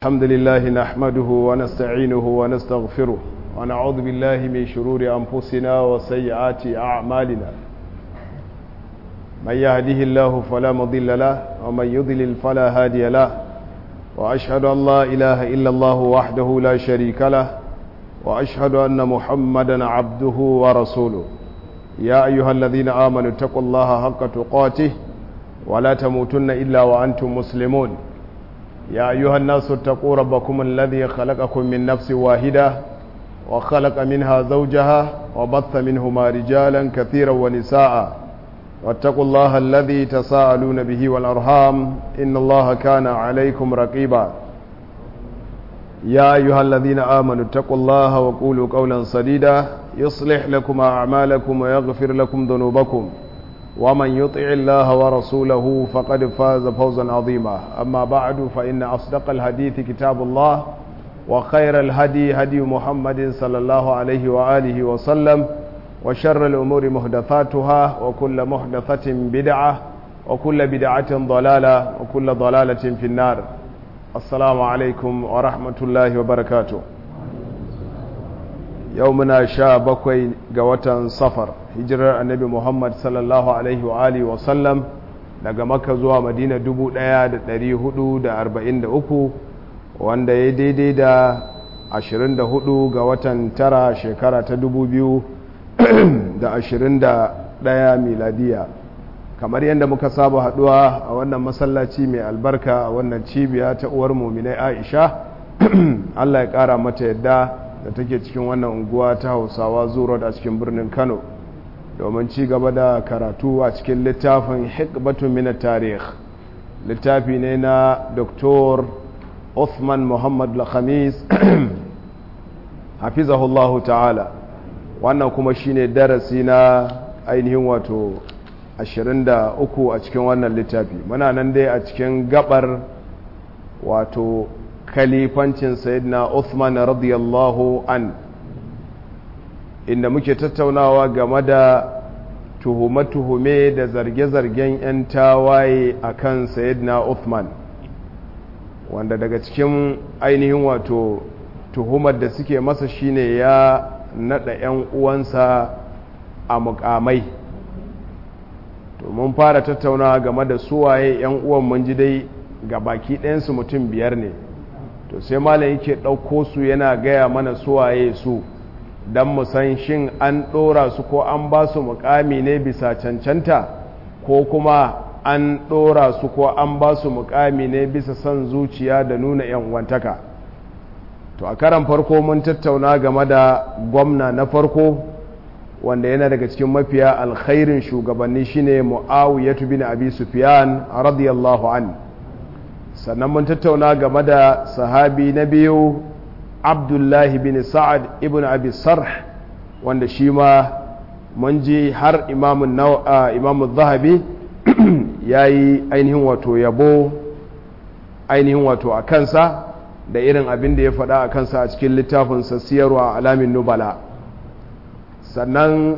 الحمد لله نحمده ونستعينه ونستغفره ونعوذ بالله من شرور أنفسنا وسيئات أعمالنا من يهده الله فلا مضل له ومن يضلل فلا هادي له وأشهد أن لا إله إلا الله وحده لا شريك له وأشهد أن محمدا عبده ورسوله يا أيها الذين آمنوا اتقوا الله حق تقاته ولا تموتن إلا وأنتم مسلمون يا أيها الناس اتقوا ربكم الذي خلقكم من نفس واحدة وخلق منها زوجها وبث منهما رجالا كثيرا ونساء واتقوا الله الذي تساءلون به والأرحام إن الله كان عليكم رقيبا يا أيها الذين آمنوا اتقوا الله وقولوا قولا سديدا يصلح لكم أعمالكم ويغفر لكم ذنوبكم ومن يطع الله ورسوله فقد فاز فوزا عظيما أما بعد فإن أصدق الحديث كتاب الله وخير الهدي هدي محمد صلى الله عليه وآله وسلم وشر الأمور محدثاتها وكل محدثة بدعة وكل بدعة ضلالة وكل ضلالة في النار السلام عليكم ورحمة الله وبركاته يومنا شابكوي قوة صفر hijirar annabi muhammad sallallahu alaihi wa alihi wasallam daga makka zuwa madina 1443 wanda ya daidai da 24 ga watan tara shekara ta 2021 miladiya kamar yadda muka saba haduwa a wannan masallaci mai albarka a wannan cibiya ta uwar muminai aisha allah ya kara mata yadda da take cikin wannan unguwa ta hausawa zuwa a cikin birnin kano domin ci gaba da karatu a cikin littafin hikbatun mina tarih littafi ne na dr Uthman muhammad lakhamis hafizahullahu ta'ala wannan kuma shine darasi na ainihin wato 23 a cikin wannan littafi muna nan dai a cikin gabar wato kalifancin sayyidina Uthman radiyallahu an inda muke tattaunawa game da tuhume-tuhume da zarge-zargen 'yan tawaye a kan sayidina Uthman wanda daga cikin ainihin wato tuhumar da suke masa shine ya nada 'yan uwansa a mukamai to mun fara tattaunawa game da suwaye 'yan uwan mun ji dai ga baki ɗayansu mutum biyar ne to sai malam yake ɗauko su yana gaya mana suwaye su don mu san shin an ɗora su ko an ba su mukami ne bisa cancanta ko kuma an ɗora su ko an ba su mukami ne bisa son zuciya da nuna wantaka to a karan farko mun tattauna game da gwamna na farko wanda yana daga cikin mafiya alkhairin shugabanni shine mu'awiyatu bin abi sufyan radiyallahu an sannan mun tattauna game da sahabi na biyu abdullahi bin sa'ad ibn abi sarh wanda shi ma mun ji har imamun zahabi ya yi ainihin wato yabo ainihin wato a kansa da irin abin da ya faɗa a kansa a cikin littafinsa siyarwa alamin nubala sannan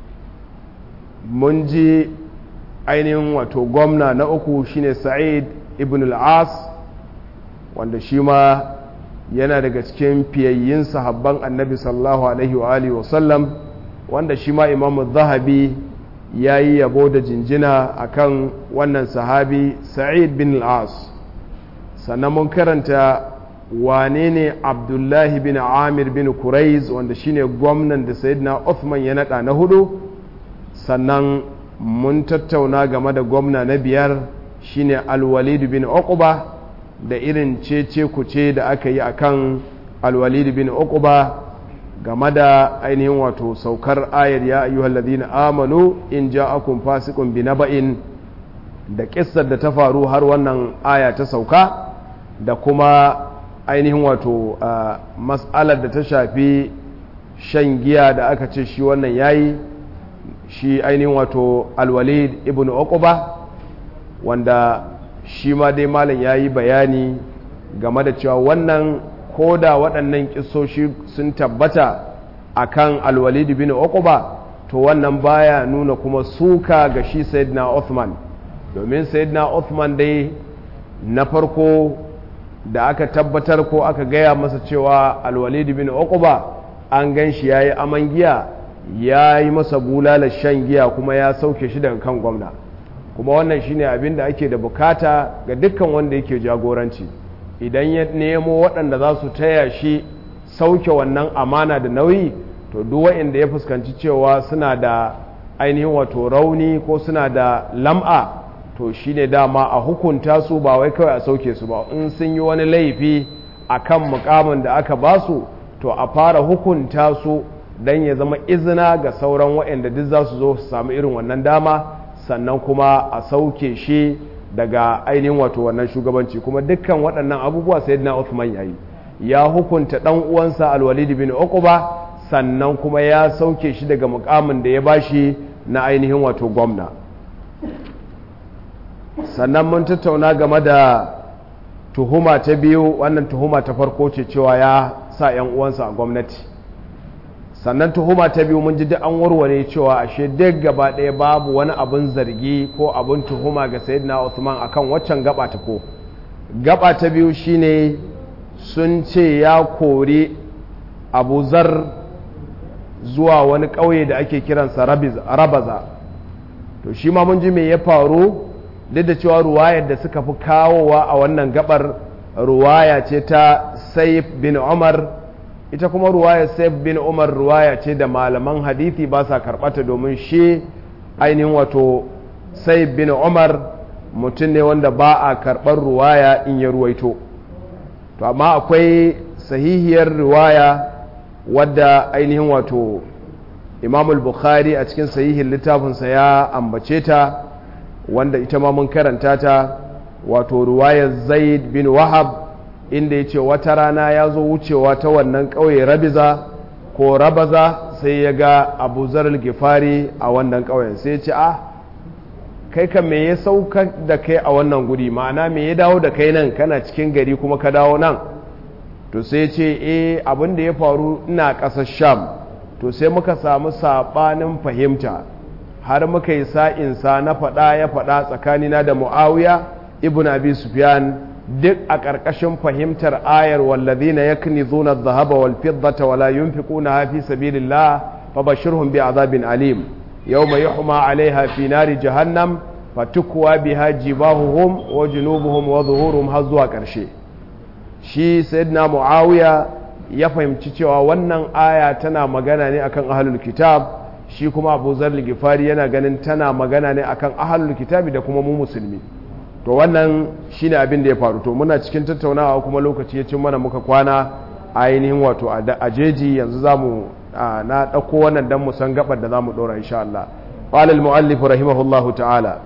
mun ji ainihin wato gwamna na uku shine sa'id ibn al-as wanda shi ma yana daga cikin fiyayyin sahabban annabi sallallahu alaihi wa alihi wasallam wanda shi ma imamu zahabi ya yi yabo da jinjina akan wannan sahabi sa'id bin al'as sannan mun karanta wane ne abdullahi bin amir bin kuraiz wanda shine gwamnan da sayyidina Uthman ya naɗa na hudu sannan mun tattauna game da gwamna na biyar shine alwalid bin uqba da irin cece kuce da aka yi akan alwalid bin uqba game da ainihin wato saukar ayar ya ayyuhal ladina amanu in ja'akum fasiqun binaba'in da kissar da ta faru har wannan aya ta sauka da kuma ainihin wato mas'alar da ta shafi shan giya da aka ce shi wannan yayi shi ainihin wato alwalid ibn uqba wanda shi ma dai malam ya yi bayani game da cewa wannan ko da waɗannan ƙisoshi sun tabbata a kan alwalidu bin uquba to wannan baya nuna kuma suka ga shi sayyidina Uthman domin sayyidina Uthman dai na farko da aka tabbatar ko aka gaya masa cewa alwalid bin uquba an gan shi yayi aman giya ya yi masa bulalar shan giya kuma ya sauke shi daga kan gwamna kuma wannan shine abin da ake da bukata ga dukkan wanda yake jagoranci idan ya nemo waɗanda za su taya shi sauke wannan amana da nauyi to duk waɗanda ya fuskanci cewa suna da ainihin wato rauni ko suna da lam'a to shine dama a hukunta su ba wai kawai a sauke su ba in sun yi wani laifi a kan mukamin da aka ba su to a fara hukunta su don ya zama izina ga sauran waɗanda duk za su zo su samu irin wannan dama sannan kuma a sauke shi daga ainihin wato wannan shugabanci kuma dukkan waɗannan abubuwa sai na Uthman yayi ya hukunta ɗan uwansa alwalid bin uquba sannan kuma ya sauke shi daga mukamin da ya bashi na ainihin wato gwamna sannan mun tattauna game da tuhuma ta biyu wannan tuhuma ta farko ce cewa ya sa 'yan uwansa a gwamnati sannan tuhuma ta biyu mun ji duk an warware cewa ashe duk gaba ɗaya babu wani abin zargi ko abin tuhuma ga sayyidina Uthman akan waccan gaba ta ko gaba ta biyu shine sun ce ya kori Abu Zar zuwa wani ƙauye da ake kiransa Rabaza to shi ma mun ji me ya faru duk da cewa ruwayar da suka fi kawowa a wannan gabar ruwaya ce ta Saif bin Umar ita kuma ruwaya Saif bin Umar ruwaya ce da malaman hadithi ba sa karɓata domin shi ainihin wato Saif bin Umar mutum ne wanda ba a karɓar ruwaya in ya ruwaito to amma akwai sahihiyar ruwaya wadda ainihin wato Imam bukhari a cikin sahihin littafinsa ya ambace ta wanda ita ma mun karanta ta wato ruwayar Zaid bin Wahab inda ya ce wata rana ya zo wucewa ta wannan ƙauye rabiza ko rabaza sai ya ga abu zarar gifari a wannan ƙauyen sai ya ce a kai ka me ya sauka da kai a wannan guri ma'ana me ya dawo da kai nan kana cikin gari kuma ka dawo nan to sai ya ce e abin da ya faru ina ƙasar sham to sai muka samu saɓanin fahimta har muka yi sa'insa na faɗa ya faɗa tsakanina da mu'awiya ibn abi sufyan duk a ƙarƙashin fahimtar ayar wallazina yaknizuna adh-dhahaba wal fiddata wala yunfiquna fi sabilillah fabashirhum bi'adhabin alim yawma yuhma 'alayha fi nari jahannam fatukwa biha jibahuhum wa junubuhum wa zuhuruhum har zuwa ƙarshe shi sayyidina muawiya ya fahimci cewa wannan aya tana magana ne akan ahlul kitab shi kuma abu zar gifari yana ganin tana magana ne akan ahlul kitabi da kuma mu musulmi to wannan shine abin da ya faru to muna cikin tattaunawa kuma lokaci ya cin mana muka kwana ainihin wato a jeji yanzu zamu na ɗauko wannan dan mu san gabar da zamu ɗora insha Allah qala al muallif rahimahullahu ta'ala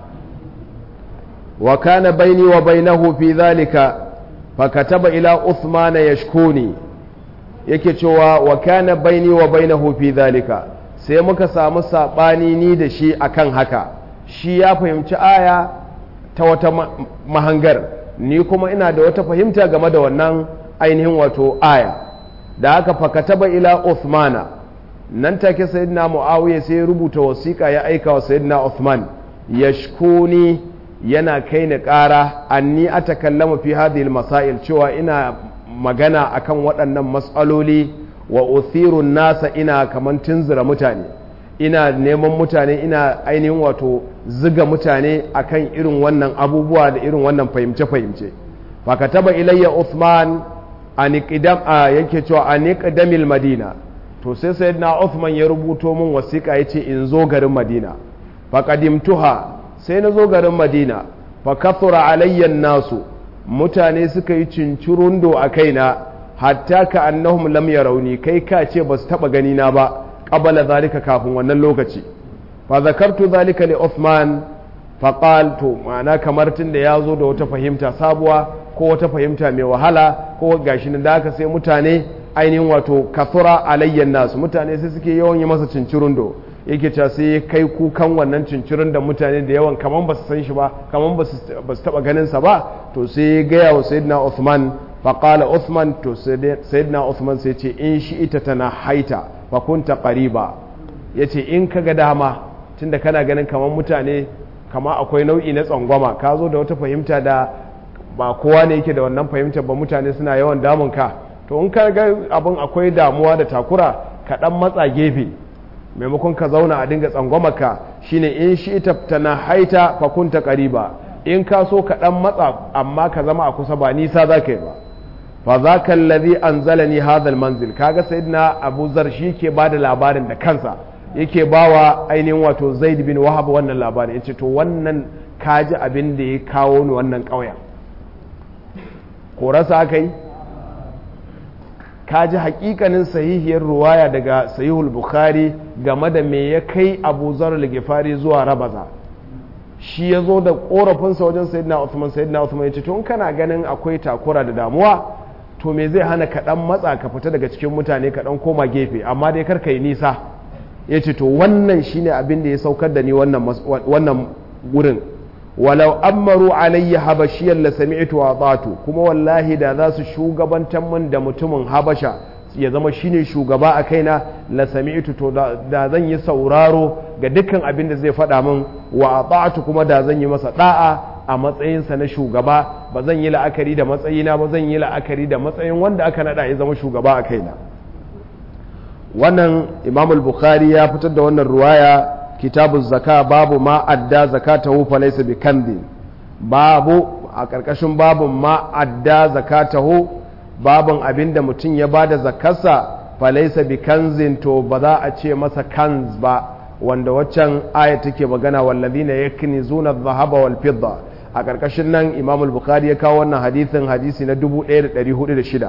wa kana baini wa bainahu fi dhalika fa kataba ila uthman yashkuni yake cewa wa kana baini wa bainahu fi dhalika sai muka samu sabani ni da shi akan haka shi ya fahimci aya ta wata mahangar ni kuma ina da wata fahimta game da wannan ainihin wato aya da haka fakataba ila Uthmana nan take sayyidina Muawiya sai ya rubuta wasiƙa ya aika wa sayyidina Uthman yashkuni yana kai ni ƙara anni atakallamu fi hadhihi masail cewa ina magana akan waɗannan matsaloli wa uthirun nasa ina kaman tunzura mutane ina neman mutane ina ainihin wato ziga mutane akan irin wannan abubuwa da irin wannan fahimce-fahimce fakataba ilayya Uthman aniqdam a yake cewa aniqdamil madina to sai sayyidina Uthman ya rubuto min wasiƙa yace in zo garin Madina faqadimtuha sai na zo garin Madina fa kathura alayya nasu mutane suka yi cincirundo a kaina hatta ka annahum lam yarawni kai ka ce ba su taba gani na ba qabala zalika kafin wannan lokaci fa zakartu zalika li Uthman fa qal to ma'ana kamar tunda ya zo da wata fahimta sabuwa ko wata fahimta mai wahala ko gashi nan da haka sai mutane ainihin wato kathura alayyan nasu mutane sai suke yawan yi masa cincirundo yake cewa sai kai kukan wannan cincirin da mutane da yawan kaman ba su san shi ba kaman ba su taba ganin sa ba to sai ya gaya wa sayyidina Uthman fa qala Uthman to sayyidina Uthman sai ce in shi ita tana haita fa kunta qariba yace in kaga dama tunda kana ganin kaman mutane kama akwai nau'i na tsangwama ka zo da wata fahimta da ba kowa ne yake da wannan fahimtar ba mutane suna yawan damun ka to in ka ga abin akwai damuwa da takura ka dan matsa gefe maimakon ka zauna a dinga tsangwamaka shine in shi ta na haita fa kunta qariba in ka so ka dan matsa amma ka zama a kusa ba nisa za ka yi ba fa zaka allazi anzalani hadha almanzil kaga sayyidina abu zar shi ke bada labarin da kansa yake bawa ainihin wato zaid bin wahab wannan labarin yace to wannan kaji abin da ya kawo ni wannan ƙauyen korasa aka yi kaji hakikanin sahihiyar ruwaya daga sahihul bukhari game da me ya kai abu zar al-gifari zuwa rabaza shi ya zo da korafinsa wajen sayyidina Uthman sayyidina Uthman ya ce tun kana ganin akwai takura da damuwa to me zai hana ka dan matsa ka fita daga cikin mutane ka dan koma gefe amma dai kar yi nisa ya ce to wannan shine abin da ya saukar da ni wannan wannan gurin walau ammaru alayya habashiyan la sami'tu wa atatu kuma wallahi da za su shugabantar min da mutumin habasha ya zama shine shugaba a kaina la sami'tu to da zan yi sauraro ga dukkan abin da zai faɗa min wa ata'tu kuma da zan yi masa da'a a matsayinsa na shugaba ba zan yi la'akari da matsayina ba zan yi la'akari da matsayin wanda aka nada ya zama shugaba a kaina wannan imam al-bukhari ya fitar da wannan ruwaya kitabu zaka babu ma adda zakatahu fa laysa bi kandin babu a karkashin babun ma adda zakatahu babun abinda mutum ya bada zakarsa fa laysa bi kanzin to ba za a ce masa kanz ba wanda waccan aya take magana wallazina yaknizuna adh-dhahaba wal fidda a karkashin nan imam al-bukhari ya kawo wannan hadisin hadisi na 1406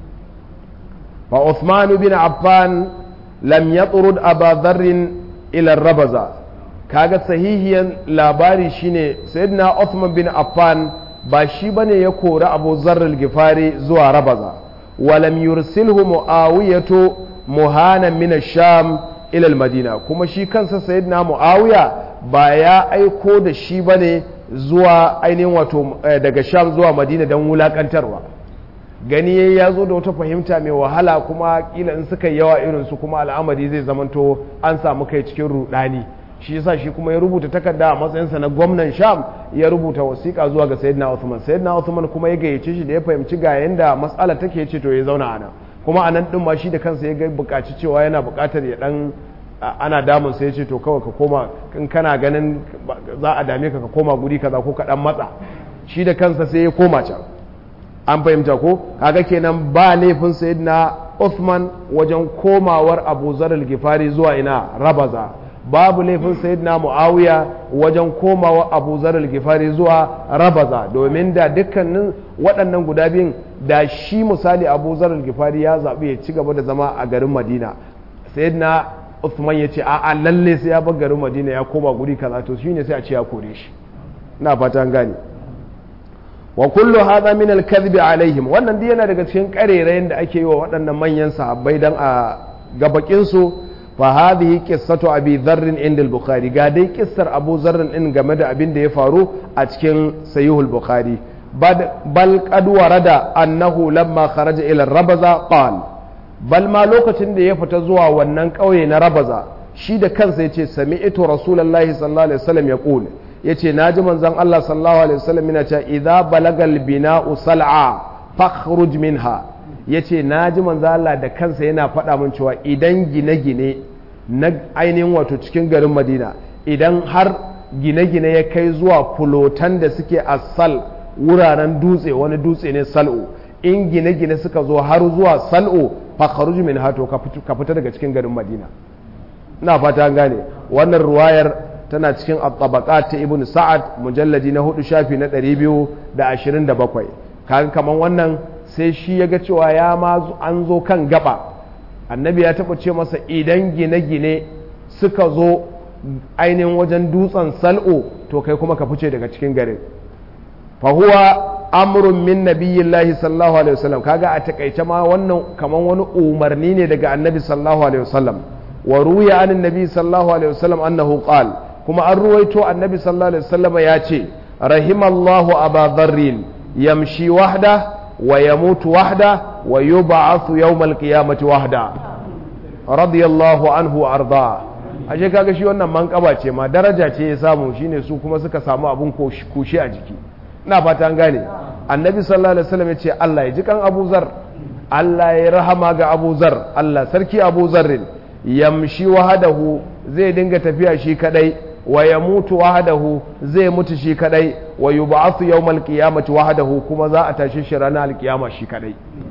fa Uthman bin Affan lam yatrud Aba Dharr ila Rabaza kaga sahihiyan labari shine sayyidina Uthman bin Affan ba shi bane ya kori Abu Dharr al-Ghifari zuwa Rabaza walam yursilhu Muawiyatu muhanan min ash-Sham ila al-Madina kuma shi kansa sayyidina Muawiya ba ya aiko da shi bane zuwa ainihin wato daga Sham zuwa Madina don wulakantarwa gani ya zo da wata fahimta mai wahala kuma kila in suka yawa irinsu kuma al'amari zai zamanto an samu kai cikin rudani shi yasa shi kuma ya rubuta takarda a matsayinsa na gwamnan sham ya rubuta wasiƙa zuwa ga sayyidina Uthman sayyidina Uthman kuma ya gayyace shi da ya fahimci ga yanda mas'ala take ce to ya zauna ana kuma anan din ma shi da kansa ya ga buƙaci cewa yana buƙatar ya dan ana damun sai ya ce to kawai ka koma in kana ganin za a dame ka ka koma guri kaza ko ka dan matsa shi da kansa sai ya koma can an fahimta ko kaga kenan ba laifin sayyidina Uthman wajen komawar Abu Zar al-Ghifari zuwa ina Rabaza babu laifin sayyidina Muawiya wajen komawa Abu Zar al-Ghifari zuwa Rabaza domin da dukkanin waɗannan guda biyun da shi misali Abu Zar al-Ghifari ya zaɓi ya ci gaba da zama a garin Madina sayyidina Uthman ya ce a'a lalle sai ya bar garin Madina ya koma guri kaza to shine sai a ce ya kore shi ina fata an gane wa kullu hadha min al-kadhib alaihim wannan dai yana daga cikin karerayen da ake yi wa waɗannan manyan sahabbai dan a gabakin su fa hadhihi qissatu abi dharr inda al-bukhari ga dai kissar abu dharr din game da abin da ya faru a cikin sahih al-bukhari bal qad warada annahu lamma kharaja ila rabaza qal bal ma lokacin da ya fita zuwa wannan kauye na rabaza shi da kansa yace sami'tu rasulullahi sallallahu alaihi wasallam yaqul ya ce na ji manzan Allah sallallahu Alaihi wasallam yana cewa idza balagal bina'u sal'a fakhruj minha ya ce na ji manzan Allah da kansa yana faɗa min cewa idan gine-gine na ainihin wato cikin garin Madina idan har gine-gine ya kai zuwa fulotan da suke a sal wuraren dutse wani dutse ne sal'o in gine-gine suka zo har zuwa sal'o fakhruj minha to ka fita daga cikin garin Madina ina fata an gane wannan ruwayar tana cikin at ta ibn sa'ad mujalladi na hudu shafi na 227 kaga kaman wannan sai shi ya ga cewa ya ma an zo kan gaba annabi ya taba ce masa idan gine-gine suka zo ainihin wajen dutsen sal'o to kai kuma ka fice daga cikin garin fa huwa amrun min nabiyillahi sallallahu alaihi wasallam kaga a takaice ma wannan kaman wani umarni ne daga annabi sallallahu alaihi wasallam wa ruya anin nabi sallallahu alaihi wasallam annahu qala kuma an ruwaito annabi sallallahu alaihi wasallam ya ce rahimallahu aba dharrin yamshi wahda wa yamutu wahda wa yub'athu yawmal qiyamati wahda radiyallahu anhu arda ashe kaga shi wannan manƙaba ce ma daraja ce ya samu shine su kuma suka samu abun kushi a jiki ina fata an gane annabi sallallahu alaihi wasallam ya ce Allah ya ji kan Abu Zar Allah ya rahama ga Abu Zar Allah sarki Abu Zarrin yamshi wahadahu zai dinga tafiya shi kadai wa ya mutu wahadahu zai mutu shi kadai wa yub'athu yawmal qiyamati wahadahu kuma za a tashi shi ranar alkiyama shi kadai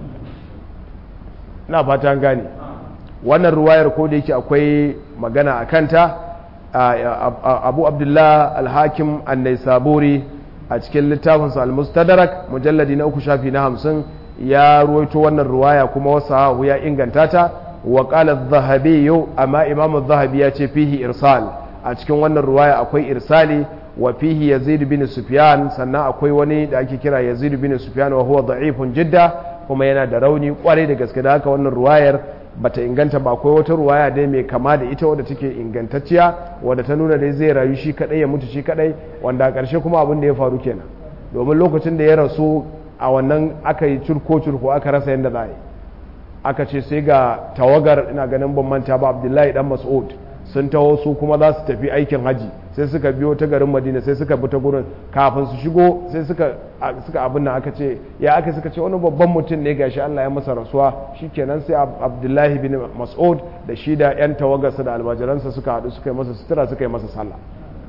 ina fata an gane wannan ruwayar ko da yake akwai magana a kanta abu abdullah alhakim an-naisaburi a cikin littafinsa al-mustadrak mujalladi na uku shafi na hamsin ya ruwaito wannan ruwaya kuma wasu ya inganta ta wa qala adh-dhahabi amma imam adh-dhahabi ya ce fihi irsal a cikin wannan ruwaya akwai irsali wa fihi yazid bin sufyan sannan akwai wani da ake kira yazid bin sufyan wa huwa da'ifun jidda kuma yana da rauni kwarai da gaske da haka wannan ruwayar bata inganta ba akwai wata ruwaya dai mai kama da ita wadda take ingantacciya wadda ta nuna dai zai rayu shi kadai ya mutu shi kadai wanda a ƙarshe kuma abin da ya faru kenan domin lokacin da ya rasu a wannan aka yi curko curko aka rasa yadda za a yi aka ce sai ga tawagar ina ganin ban manta ba abdullahi dan mas'ud sun taho su kuma za su tafi aikin haji sai suka biyo ta garin madina sai suka bi ta gurin kafin su shigo sai suka suka abin nan aka ce ya aka suka ce wani babban mutum ne gashi Allah ya masa rasuwa shikenan sai abdullahi bin mas'ud da shi da yan tawagarsa da almajiransa suka haɗu suka yi masa sutura suka yi masa sallah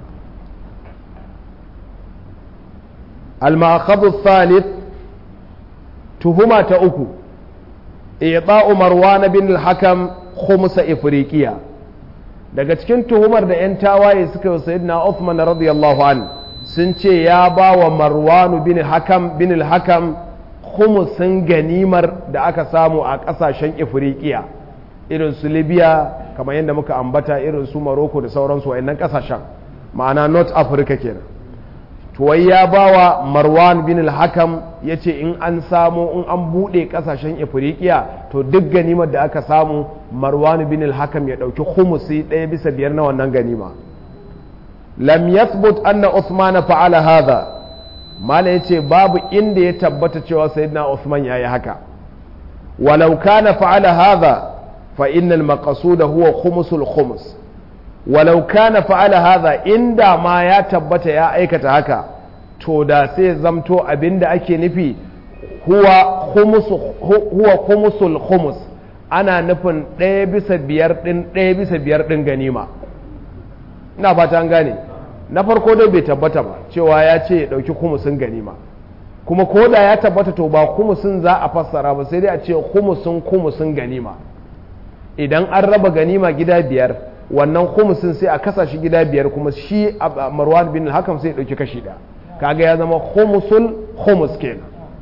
al-ma'akhadhu thalith tuhuma ta uku i'ta'u marwan bin al-hakam khumsa ifriqiya daga cikin tuhumar da 'yan tawaye suka yi sayyidina Uthman radiyallahu an sun ce ya ba wa marwanu bin hakam bin hakam khumusin ganimar da aka samu a kasashen ifriqiya irin su libya kamar yadda muka ambata irin su morocco da sauransu wayannan kasashen ma'ana north africa kenan tuwai ya ba wa marwan bin hakam ya ce in an samu in an buɗe ƙasashen ifirikiya to duk ganimar da aka samu marwan bin hakam ya ɗauki humusi ɗaya bisa biyar na wannan ganima lam yathbut anna usman fa'ala hadha mala yace babu inda ya tabbata cewa sayyidina usman yayi haka walau kana fa'ala hadha fa innal maqsuda huwa khumusul khumus walau kana fa'ala hadha inda ma ya tabbata ya aikata haka to da sai zamto abinda ake nufi huwa khumusu huwa khumusul khumus ana nufin ɗaya bisa biyar ɗin ɗaya bisa biyar ɗin ganima ina fata an gane na farko dai bai tabbata ba cewa ya ce ya ɗauki khumusin ganima kuma ko da ya tabbata to ba khumusin za a fassara ba sai dai a ce khumusin khumusin ganima idan an raba ganima gida biyar wannan khumusin sai a kasa shi gida biyar kuma shi marwan bin hakam sai ya dauki kashi da kaga ya zama khumusul khumus kenan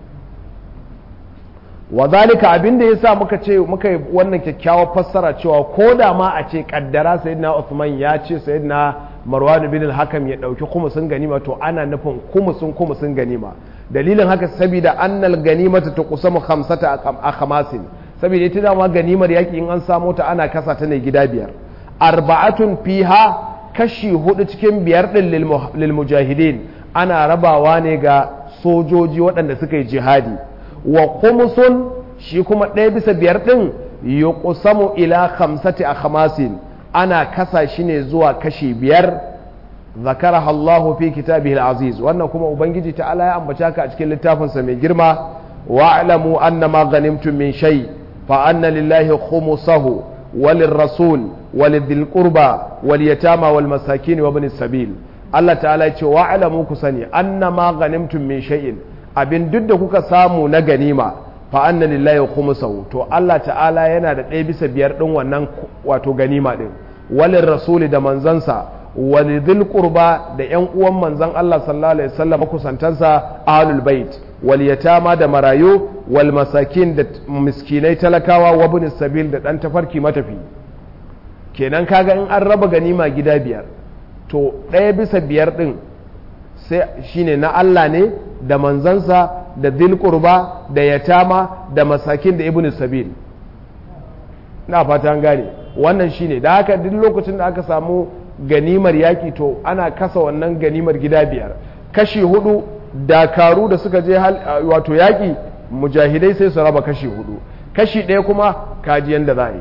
wa zalika abinda yasa muka ce muka yi wannan kyakkyawar fassara cewa ko da ma a ce kaddara sayyidina Uthman ya ce sayyidina Marwan bin hakam ya dauki khumusin ganima to ana nufin khumusin khumusin ganima dalilin haka saboda annal ganimata tuqsamu khamsata akhamasin saboda ita dama ganimar yaki in an samo ta ana kasa ta ne gida biyar arba'atun fiha kashi hudu cikin biyar din lil mujahidin ana rabawa ne ga sojoji waɗanda suka yi jihadi wa khumsun shi kuma ɗaya bisa biyar din yuqsamu ila khamsati akhmasin ana kasa shi ne zuwa kashi biyar zakaraha Allahu fi kitabihi aziz wannan kuma ubangiji ta'ala ya ambata ka a cikin littafinsa mai girma wa'lamu annama ghanimtum min shay fa anna lillahi khumsahu وللرسول ولذي القربى واليتامى والمساكين وابن السبيل Allah ta'ala ce wa alamu ku sani annama ghanimtum min shay'in abin duk da kuka samu na ganima fa anna lillahi khumsahu to Allah ta'ala yana da ɗaya bisa biyar din wannan wato ganima din walin rasuli da manzansa walidhil qurba da yan uwan manzan Allah sallallahu alaihi wasallam kusantansa ahlul bait wal yatama da marayu wal masakin da miskinai talakawa wa ibn sabil da dan tafarki matafi kenan kaga in an raba ganima gida biyar to ɗaya bisa biyar ɗin sai shine na Allah ne da manzansa da dhil qurba da yatama da masakin da ibn sabil na fata an gane wannan shine da haka duk lokacin da aka samu ganimar yaki to ana kasa wannan ganimar gida biyar kashi hudu dakaru da suka je wato yaki mujahidai sai su raba kashi hudu kashi ɗaya kuma kaji yanda za a yi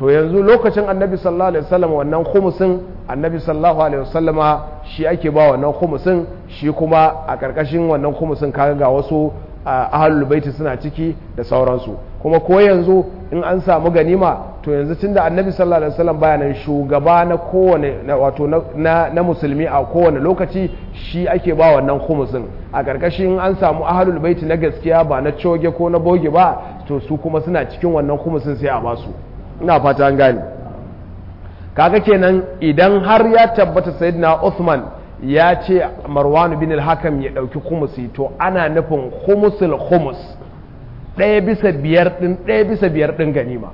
to yanzu lokacin annabi sallallahu alaihi wasallam wannan khumusin annabi sallallahu alaihi wasallama shi ake ba wannan khumusin shi kuma a karkashin wannan khumusin kaga ga wasu ahlul baiti suna ciki da sauransu kuma ko yanzu in an samu ganima to yanzu tunda annabi sallallahu alaihi wasallam baya nan shugaba na kowane wato na, na musulmi a kowane lokaci shi ake ba wannan khumusin a karkashin an samu ahlul baiti na gaskiya ba na coge ko na boge ba to su kuma suna cikin wannan khumusin sai a basu ina fata an gane kaga kenan idan har ya tabbata sayyidina Uthman ya ce Marwan bin al-Hakam ya dauki khumusi to ana nufin khumusul khumus ɗaya bisa biyar ɗin ɗaya bisa biyar ɗin ganima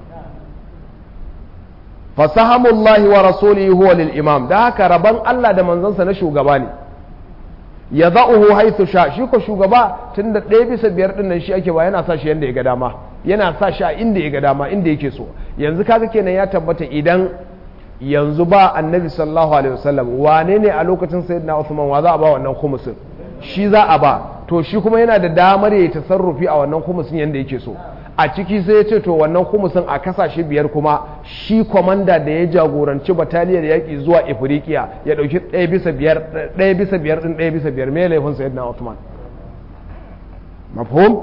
fasahamullahi wa rasulihi huwa lil imam da haka rabon Allah da manzansa na shugaba ne ya za'uhu haithu sha shi ko shugaba tunda ɗaya bisa biyar ɗin nan shi ake ba yana sa shi yanda ya ga dama yana sa shi a inda ya ga dama inda yake so yanzu kaga kenan ya tabbata idan yanzu ba annabi sallallahu alaihi wasallam wane ne a lokacin sayyidina Uthman wa za a ba wannan khumusin shi za a ba to shi kuma yana da damar ya tasarrufi a wannan khumusin yanda yake so a ciki sai ya ce to wannan khumusin a kasashe biyar kuma shi kwamanda da ya jagoranci bataliyar yaƙi zuwa ifriqiya ya ɗauki ɗaya bisa biyar ɗaya bisa biyar ɗin ɗaya bisa biyar me laifin sayyidina Uthman mafhum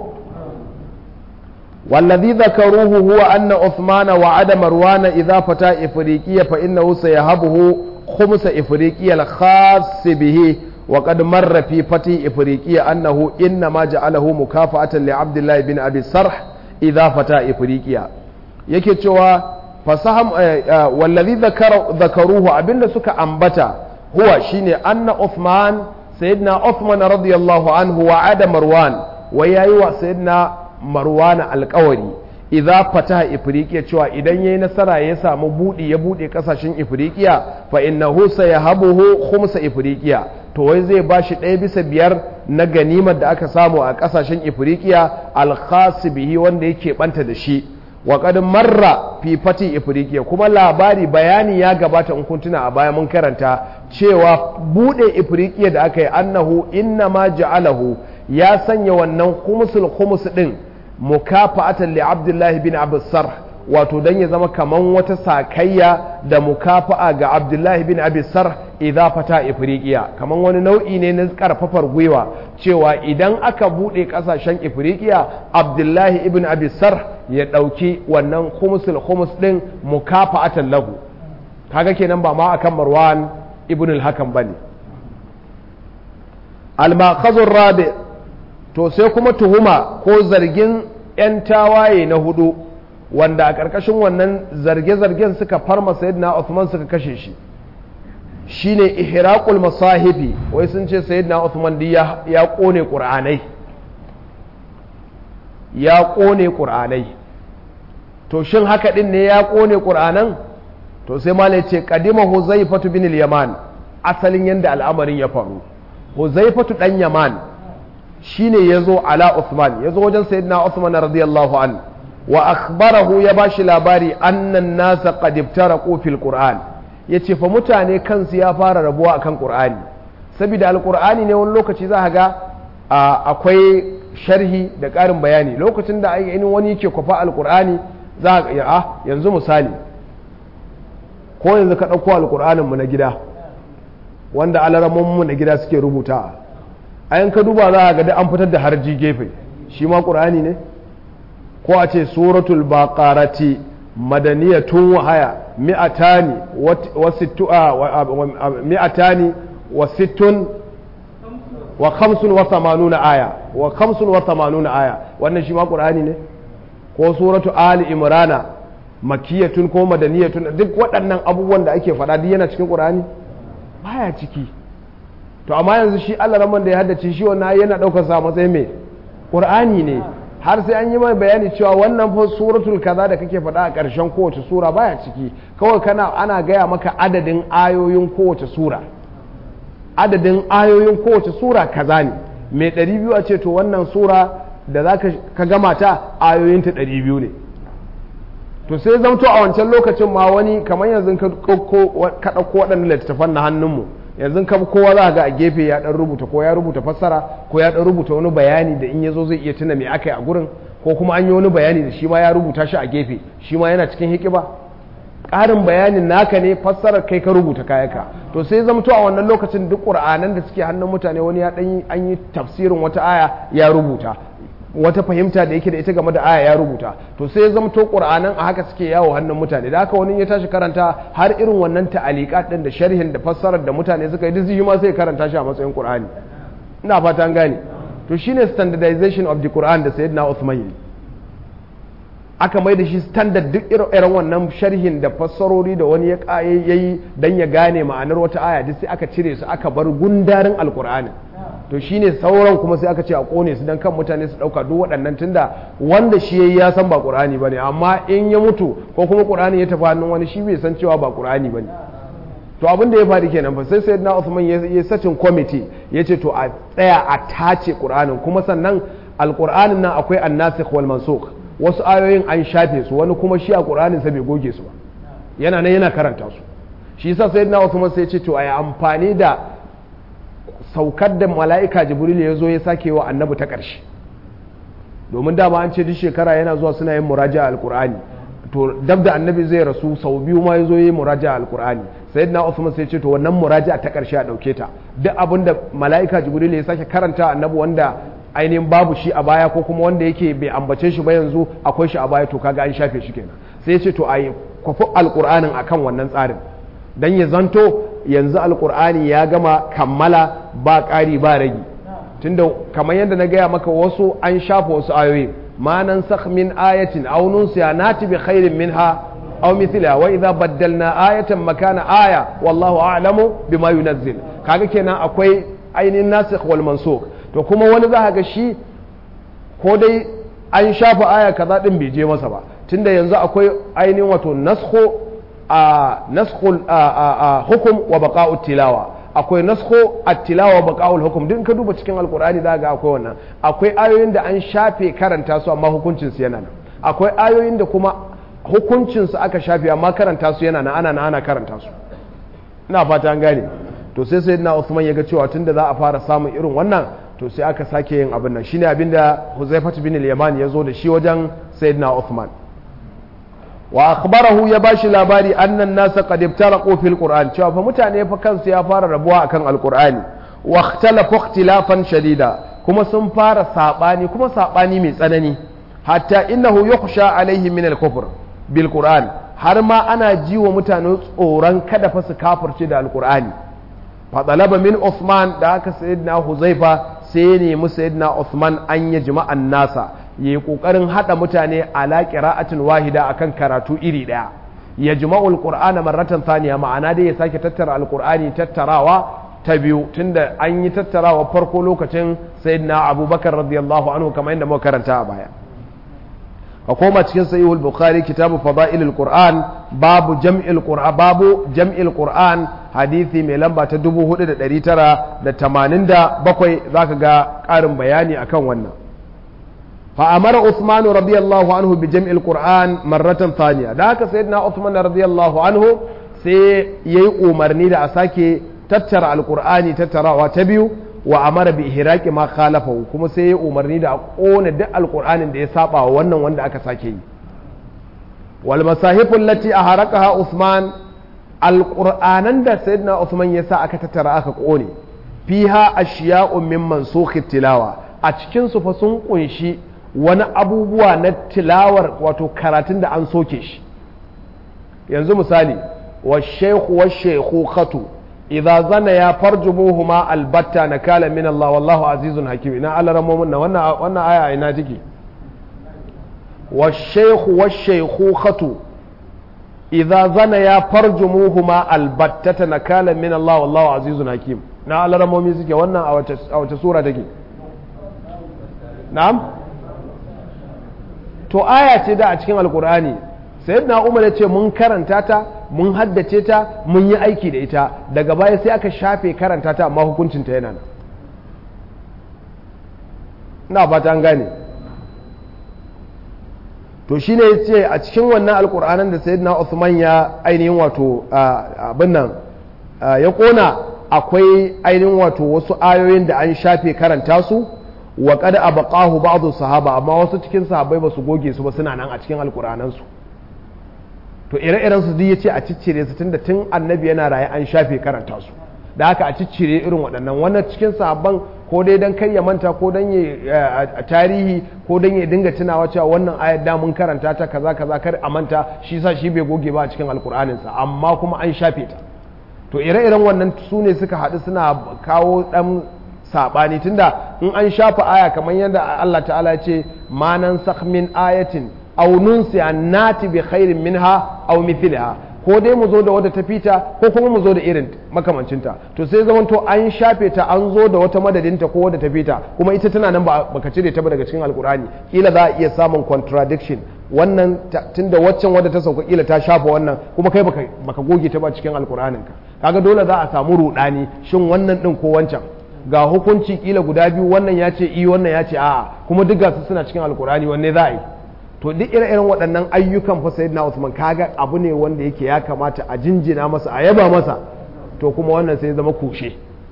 والذي ذكروه هو أن عثمان وعد مروان إذا فتى إفريقيا فإنه سيهبه خمس إفريقيا الخاص به وقد مر في فتي إفريقيا أنه إنما جعله مكافأة لعبد الله بن أبي السرح إذا فتى إفريقيا yake cewa fasaham wallazi zakaruhu abinda suka ambata huwa shine anna Uthman sayyidina Uthman radiyallahu anhu wa ada Marwan wa yayi wa sayyidina Marwan alƙawari idza fataha ifriqiya cewa idan yayi nasara ya samu budi ya bude kasashen ifriqiya fa innahu sayahabuhu khumsa ifriqiya to wai zai bashi ɗaya bisa biyar na ganimar da aka samu a kasashen ifriqiya al bihi wanda yake banta da shi wa qad marra fi fati ifriqiya kuma labari bayani ya gabata in kun tuna a baya mun karanta cewa bude ifriqiya da aka yi annahu inna ma ja'alahu ya sanya wannan khumsul khums din mukafa'atan li abdullahi bin abisar wato dan ya zama kaman wata sakayya da mukafa'a ga abdullahi bin abisar idza fata ifriqiya kaman wani nau'i ne na karfafar gwiwa cewa idan aka bude kasashen ifriqiya abdullahi ibn abisar ya dauki wannan khumsul khums din mukafa'atan lahu kaga kenan ba ma akan marwan ibn al-hakam bane al-maqazur rabi' to sai kuma tuhuma ko zargin 'yan tawaye na hudu wanda a ƙarƙashin wannan zarge-zargen suka farma sayyidina Uthman suka kashe shi shine ihraqul masahifi wai sun ce sayyidina Uthman di ya kone qur'anai ya kone qur'anai to shin haka din ne ya kone qur'anan to sai malai ce qadima huzaifatu bin al-yaman asalin yanda al'amarin ya faru huzaifatu dan yaman shine ya zo ala Uthman ya zo wajen sayyidina Uthman radiyallahu an wa akhbarahu ya bashi labari annan nasa qad ibtaraqu fil qur'an yace fa mutane kansu ya fara rabuwa akan qur'ani saboda alqur'ani ne wani lokaci za ga akwai sharhi da ƙarin bayani lokacin da ainihin wani yake kwafa alqur'ani za ga a yanzu misali ko yanzu ka ɗauko alqur'anin mu na gida wanda alaramon mu na gida suke rubuta ayan ka duba za a ga an fitar da harji gefe shi ma ƙur'ani ne ko a ce suratul baqarati madaniyatun wahaya mi'atani wa sittu mi'atani wa sittun wa khamsun wa thamanuna aya wa khamsun wa thamanuna aya wannan shi ma ƙur'ani ne ko suratu ali imrana makiyatun ko madaniyatun duk waɗannan abubuwan da ake faɗa duk yana cikin ƙur'ani baya ciki to amma yanzu shi Allah raman da ya haddace shi wannan yana daukar sa matsayin mai Qur'ani ne har sai an yi mai bayani cewa wannan fa suratul kaza da kake faɗa a ƙarshen kowace sura baya ciki kawai kana ana gaya maka adadin ayoyin kowace sura adadin ayoyin kowace sura kaza ne mai ɗari biyu a ce to wannan sura da za ka gama ta ayoyinta ɗari biyu ne to sai zamto a wancan lokacin ma wani kamar yanzu ka ɗauko waɗannan littattafan na hannunmu yanzu kam kowa za ga a gefe ya dan rubuta ko ya rubuta fassara ko ya dan rubuta wani bayani da in yazo zai iya tuna me aka yi a gurin ko kuma an yi wani bayani da shi ma ya rubuta shi a gefe shi ma yana cikin hikiba ƙarin bayanin naka ne fassarar kai ka rubuta kayaka to sai zamto a wannan lokacin duk ƙur'anan da suke hannun mutane wani ya ɗan an yi tafsirin wata aya ya rubuta wata fahimta da yake da ita game da aya ya rubuta to sai zamto ƙur'anan a haka suke yawo hannun mutane da haka wani ya tashi karanta har irin wannan ta'alikat ɗin da sharhin da fassarar da mutane suka yi duk shi ma sai karanta shi a matsayin ƙur'ani ina fata an gane to shine standardization of the Quran da sayyidina Uthman yi aka mai da shi standard duk irin wannan sharhin da fassarori da wani ya yayi dan ya gane ma'anar wata aya duk sai aka cire su aka bar gundarin alkur'ani to shine sauran kuma sai aka ce a kone su dan kan mutane su dauka duk waɗannan tunda wanda shi yayi ya san ba qur'ani bane amma in ya mutu ko kuma qur'ani ya tafi hannun wani shi bai san cewa ba qur'ani bane to abin da ya faru kenan fa sai sayyidina Uthman ya sacin committee yace to a tsaya a tace qur'anin kuma sannan alqur'anin nan akwai an-nasikh wal mansukh wasu ayoyin an shafe su wani kuma shi a ƙuranin sa bai goge su ba yana nan yana karanta su shi yasa sai na wasu sai ce to a yi amfani da saukar da mala'ika jibril ya zo ya sake wa annabi ta ƙarshe domin dama an ce duk shekara yana zuwa suna yin muraja a alƙur'ani to dab da annabi zai rasu sau biyu ma ya zo yi muraja a alƙur'ani sai na usman sai ce to wannan muraja ta ƙarshe a ɗauke ta duk abin da mala'ika jibril ya sake karanta annabi wanda ainihin babu shi a baya ko kuma wanda yake bai ambace shi ba yanzu akwai shi a baya to kaga an shafe shi kenan sai ce to a yi kwafi alƙur'anin akan wannan tsarin dan ya zanto yanzu alƙur'ani ya gama kammala ba ƙari ba ragi tunda kamar yadda na gaya maka wasu an shafa wasu ayoyi ma nan min ayatin aw nunsiya nati bi khairin minha aw mithliha wa idza baddalna ayatan makana aya wallahu a'lamu bima yunazzil kaga kenan akwai ainihin nasikh wal mansukh to kuma wani za ga shi ko dai an shafa aya kaza din bai je masa ba tunda yanzu akwai ainihin wato naskho a naskhul hukum wa baqa'ut tilawa akwai naskho at-tilawa wa baqa'ul hukum duk ka duba cikin alqur'ani za ga akwai wannan akwai ayoyin da an shafe karanta su amma hukuncin su yana nan akwai ayoyin da kuma hukuncin su aka shafe amma karanta su yana nan ana nan ana karanta su ina fata an gane to sai sayyidina Uthman ya ga cewa tunda za a fara samun irin wannan to sai aka sake yin abin nan shine abin da Huzaifat bin al-Yaman ya zo da shi wajen Sayyidina Uthman wa akhbarahu ya bashi labari annan nasa qad ibtaraqu fil Qur'an cewa fa mutane fa kansu ya fara rabuwa akan al-Qur'ani wa ikhtalafu ikhtilafan shadida kuma sun fara sabani kuma sabani mai tsanani hatta innahu yukhsha alaihi min al-kufr bil Qur'an har ma ana ji wa mutane tsoron kada fa su kafirce da al-Qur'ani fa talaba min Uthman da aka sayyidina Huzaifa sai ya nemi sayyidina Uthman an ya jima'an nasa ya yi ƙoƙarin haɗa mutane ala ƙira'atin wahida akan karatu iri ɗaya ya jima'ul qur'ana marratan thaniya ma'ana dai ya sake tattara alqur'ani tattarawa ta biyu tunda an yi tattarawa farko lokacin sayyidina abubakar radiyallahu anhu kamar yadda muka karanta a baya a koma cikin sahihul bukhari kitabu fada'ilul qur'an babu jam'il qur'an babu jam'il qur'an hadisi mai lamba ta 4987 zaka ga ƙarin bayani akan wannan fa amara Uthman radiyallahu anhu bi jam'il qur'an marratan thaniya da haka sayyidina Uthman radiyallahu anhu sai yayi umarni da a sake tattara alqur'ani tattarawa ta biyu wa amara bi ihraqi ma khalafahu kuma sai ya umarni da a kona duk alqur'anin da ya saba wa wannan wanda aka sake yi wal masahifu allati aharaqaha Uthman alqur'anan da sayyidina Uthman ya sa aka tattara aka kone fiha ashiya'un min mansukh tilawa a cikin su fa sun kunshi wani abubuwa na tilawar wato karatun da an soke shi yanzu misali wa shaykhu wa shaykhatu idza zana ya farjumuhuma albatta nakala min Allah wallahu azizun hakim ina Allah ramomin na wannan wannan aya ina take wa shaykhu wa shaykhatu idza zana ya farjumuhuma albatta nakala min Allah wallahu azizun hakim na Allah ramomin suke wannan a wace a wace sura take na'am to aya ce da a cikin alkur'ani sayyidina umar ya ce mun karanta ta mun haddace ta mun yi aiki da ita daga baya sai aka shafe karanta ta amma hukuncinta yana nan na fata an gane to shine ya ce a cikin wannan alkur'anan da sayyidina Uthman ya ainihin wato abin nan ya kona akwai ainihin wato wasu ayoyin da an shafe karanta su wa kada abaqahu ba'dhu sahaba amma wasu cikin sahabbai ba su goge su ba suna nan a cikin alkur'anan su to to ire-iren su duk yace a ciccire su tunda tun annabi yana raye an shafe karanta su da haka a ciccire irin waɗannan wannan cikin sahabban ko dai dan kai ya manta ko dan ya a tarihi ko dan ya dinga tunawa cewa wannan ayar da mun karanta ta kaza kaza kar a manta shi sa shi bai goge ba a cikin alkur'anin sa amma kuma an shafe ta to ire-iren wannan su ne suka haɗu suna kawo ɗan saɓani tunda in an shafa aya kamar yadda Allah ta'ala ya ce manan min ayatin aw nunsi annati bi khairin minha aw mithliha ko dai mu zo da wata tafita ko kuma mu zo da irin makamancinta to sai zaman to an shafe ta an zo da wata madadinta ko wata tafita kuma ita tana nan ba baka cire ta ba daga cikin alkurani kila za a iya samun contradiction wannan tunda waccan wadda ta sauka kila ta shafa wannan kuma kai baka baka goge ta ba cikin alkur'anin ka kaga dole za a samu rudani shin wannan din ko wancan ga hukunci kila guda biyu wannan ya ce i wannan ya ce a'a kuma duk gasu suna cikin alkur'ani wanne za a yi to duk ire-iren waɗannan ayyukan fa sayyidina Usman kaga abu ne wanda yake ya kamata a jinjina masa a yaba masa to kuma wannan sai zama kushe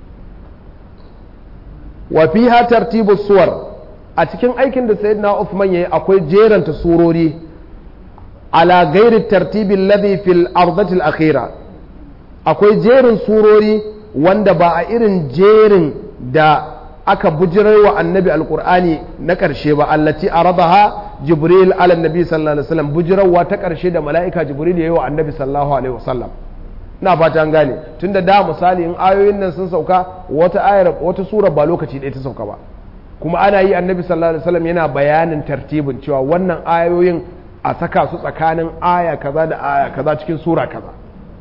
wa fiha tartibu suwar a cikin aikin da sayyidina Uthman yayi akwai jeranta surori ala ghairi tartibi alladhi fil ardati al-akhira akwai jerin surori wanda ba a irin jerin da aka bujirar wa annabi alkur'ani na ƙarshe ba allati aradaha jibril ala nabi sallallahu alaihi wasallam bujirarwa ta ƙarshe da mala'ika jibril ya yi wa annabi sallallahu alaihi wasallam ina fata an gane tunda da misali in ayoyin nan sun sauka wata ayar wata sura ba lokaci ɗaya ta sauka ba kuma ana yi annabi sallallahu alaihi wasallam yana bayanin tartibin cewa wannan ayoyin a saka su tsakanin aya kaza da aya kaza cikin sura kaza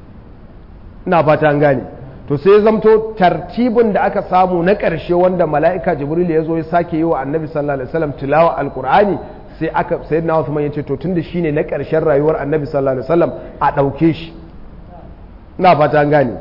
ina fata an gane to sai zamto tartibin da aka samu na ƙarshe wanda mala'ika jibril ya zo ya sake yi wa annabi sallallahu alaihi wasallam tilawa alqur'ani sai aka sayyidina Uthman yace to tunda shine na ƙarshen rayuwar annabi sallallahu alaihi wasallam a ɗauke shi ina fata an gane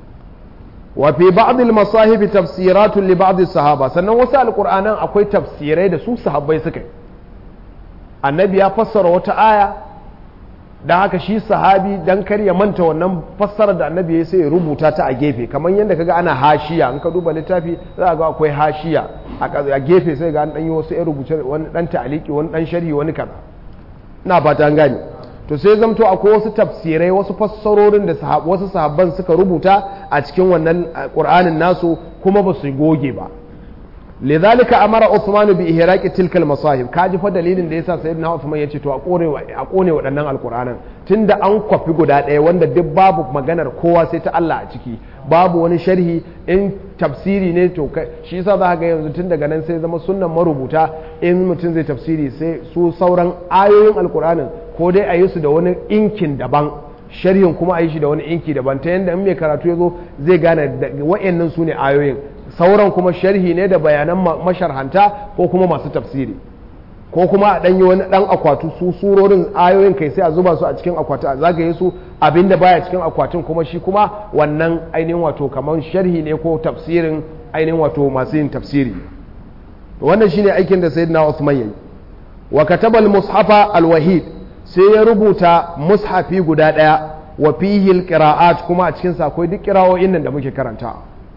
wa fi ba'd al-masahib tafsiratun li ba'd sahaba sannan wasu alqur'anan akwai tafsirai da su sahabbai suka yi annabi ya fassara wata aya da haka shi sahabi dan kar ya manta wannan fassarar da annabi ya sai ya rubuta ta a gefe kamar yadda kaga ana hashiya in ka duba littafi za ga akwai hashiya a gefe sai ga an dan yi wasu ya rubuce wani dan ta'aliki wani dan sharhi wani kaza ina fata an gane to sai zamto akwai wasu tafsirai wasu fassarorin da wasu sahabban suka rubuta a cikin wannan qur'anin nasu kuma ba su goge ba لذلك امر عثمان باحراق تلك المصاحف kaji fa dalilin da yasa sayyidina Uthman yace to a kore a kone waɗannan alquranan tunda an kwafi guda ɗaya wanda duk babu maganar kowa sai ta Allah a ciki babu wani sharhi in tafsiri ne to shi yasa za ga yanzu tun daga nan sai zama sunnan marubuta in mutum zai tafsiri sai su sauran ayoyin alquranin ko dai a yi su da wani inkin daban sharhin kuma a yi shi da wani inki daban ta yanda in mai karatu ya zo zai gane wa'annan su ne ayoyin sauran kuma sharhi ne da bayanan masharhanta ko kuma masu tafsiri ko kuma a ɗanyi wani ɗan akwatu su surorin ayoyin kai sai a zuba su a cikin akwati a zagaye su abinda baya cikin akwatin kuma shi kuma wannan ainihin wato kamar sharhi ne ko tafsirin ainihin wato masu yin tafsiri wannan shine aikin da sayyidina Uthman yayi wa katabal mushafa alwahid sai ya rubuta mushafi guda ɗaya wa fihi alqira'at kuma a cikin sa akwai duk qira'o'in nan da muke karanta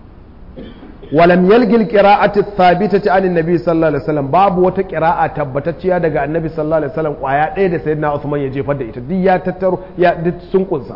ولم يلقي القراءة الثابتة عن النبي صلى الله عليه وسلم باب وتا قراءة تبتتشيا daga annabi sallallahu alaihi wasallam kwaya ɗaya da sayyidina Uthman ya jefar da ita duk ya tattaro ya duk sun kunsa